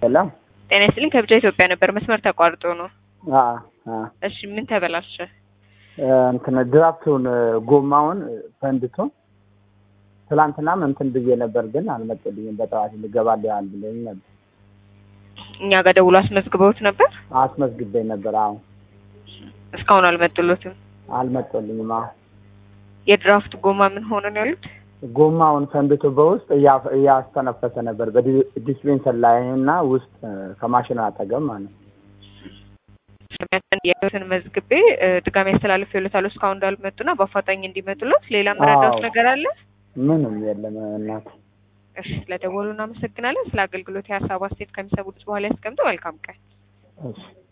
ሄሎ ጤና ይስጥልኝ ከብቻ ኢትዮጵያ ነበር መስመር ተቋርጦ ነው። አ አ እሺ ምን ተበላሸ? እንትን ድራፍቱን ጎማውን ፈንድቶ ትላንትናም እንትን ብዬ ነበር፣ ግን አልመጡልኝም። በጠዋት ልገባልሃል ብለኝ ነበር። እኛ ጋር ደውሎ አስመዝግበውት ነበር። አስመዝግቤ ነበር። አዎ እስካሁን አልመጡሎትም። አልመጡልኝም። አዎ የድራፍት ጎማ ምን ሆነ ነው ያሉት? ጎማውን ፈንድቶ በውስጥ እያ- እያስተነፈሰ ነበር በዲስፔንሰር ላይ እና ውስጥ ከማሽኑ አጠገብ ማለት ነው። ያሉትን መዝግቤ እ፣ ድጋሚ ያስተላልፍ ይሉታሉ እስካሁን እንዳልመጡና በአፋጣኝ እንዲመጡለት። ሌላ መረዳት አዎ። ነገር አለ? ምንም የለም እናት። እሺ ስለደወሉ እናመሰግናለን። ስለ አገልግሎት የሀሳብ አስተያየት ከሚሰሙት በኋላ ያስቀምጡ። መልካም ቀን። እሺ